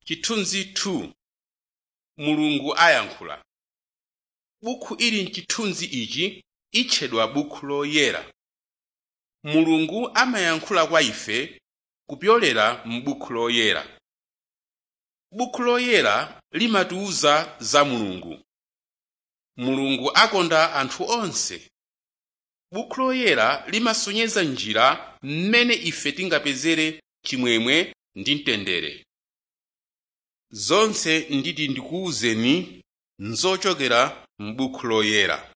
Chithunzi 2 Mulungu ayankhula Bukhu ili m'chithunzi ichi litchedwa Bukhu Loyera. Mulungu amayankhula kwa ife kupyolera m'Bukhu Loyera. Bukhu Loyera limatiwuza za Mulungu. Mulungu akonda anthu onse. Bukhu Loyera limasonyeza njira m'mene ife tingapezere chimwemwe ndi mtendere. Zonse nditi ndikuwuzeni n'zochokera m'Bukhu Loyera.